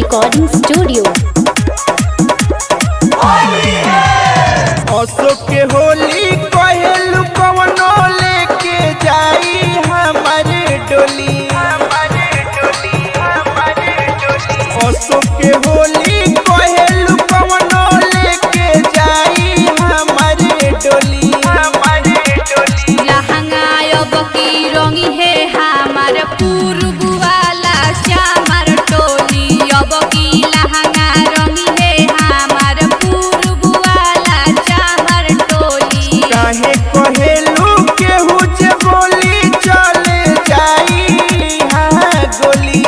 Recording Studio. Ashok के होली कहेलू कवनो लेके जाई हमारे डोली अशोक के होली कहेलू कवनो लेके जाई हमारे डोली लहंगायब की रंगी है हमार पूर्व वाला श्यामर टोली अब की लहंगा रंगी है हमार पूर्व वाला श्यामर टोली काहे कहेलू केहू जे बोली चले जाई हाँ गोली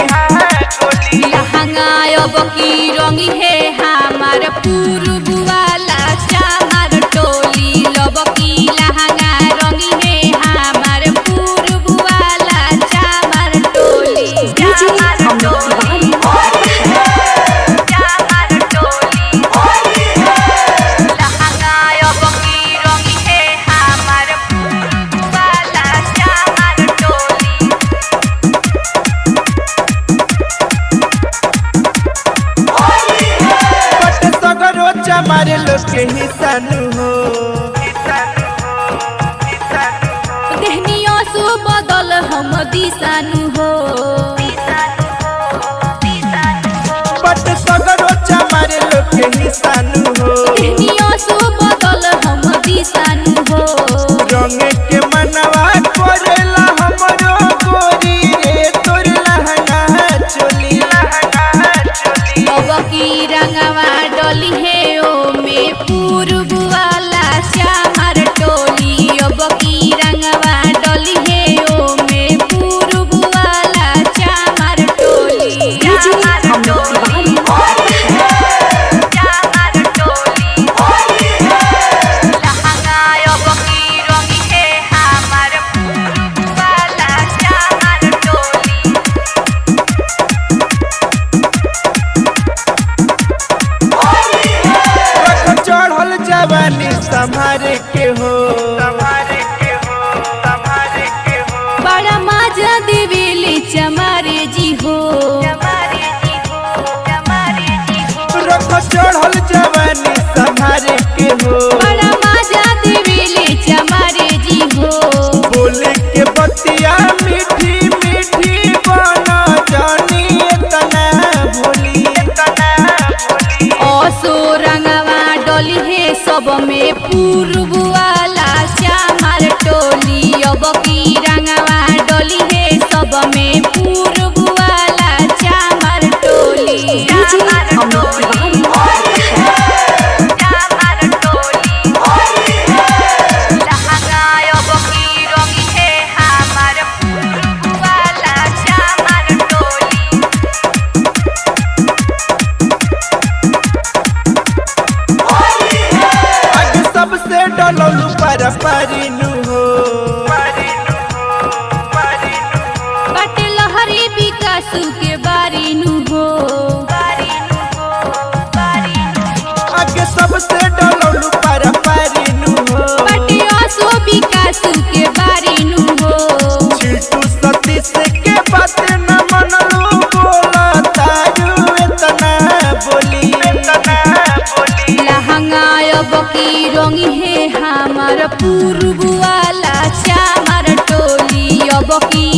लहंगायब की रंगी है हमार पूर्व वाला श्यामर टोली लब की लहंगा रंगी है हमार पूर्व वाला श्यामर टोली श्यामर टोली श्यामर टोली लहंगायब की रंगी है हमार पूर्व वाला श्यामर टोली बट सगरो चमारे लोग के हिसानु हो देहनिया सु बदल हम दिशानु हो बट सगरो चमारे लोग के हिसानु हो देहनिया सु बदल हम दिशानु हो रंग के मनवा करेला हमरो गोरी रे तोर लहंगा चोली अब की रंगवा डोली है ओ में पूर्व वाला श्यामर टोली अब की रंगवा डोली है ओ में पूर्व वाला श्यामर टोली श्यामर टोली श्यामर टोली लहंगायब की रंगी है हमार पूर्व वाला श्यामर टोली रख चढ़ल जवानी संभारे के हो संभारे के हो संभारे के हो बड़ा माजा देवेले चमारे जी हो रख चढ़ल जवानी संभारे के हो बड़ा माजा देवेले चमारे जी हो बोले के बतिया मीठी मीठी बना जानी इतना भोली इतना भोली असो रंगवा डोली है सब में पूर्व वाला श्यामर टोली अब की रंगवा डोली है सब में पूर्व वाला श्यामर टोली श्यामर टोली श्यामर टोली लहंगायब की रंगी है हमार पूर्व वाला श्यामर टोली आज सबसे डलौलू पर परिनु हो परिनु हो परिनु हो बाटे लहरी विकासु के बारीनु हो आगे सबसे डलौलू पर परिनु हो बाटे असो विकासु के बारीनु हो छिटू सतीश के बात न मनलू बोला तारू इतना बोली इतना बोली लहंगायब की रंगी है हमार पूर्व वाला श्यामर टोली अब की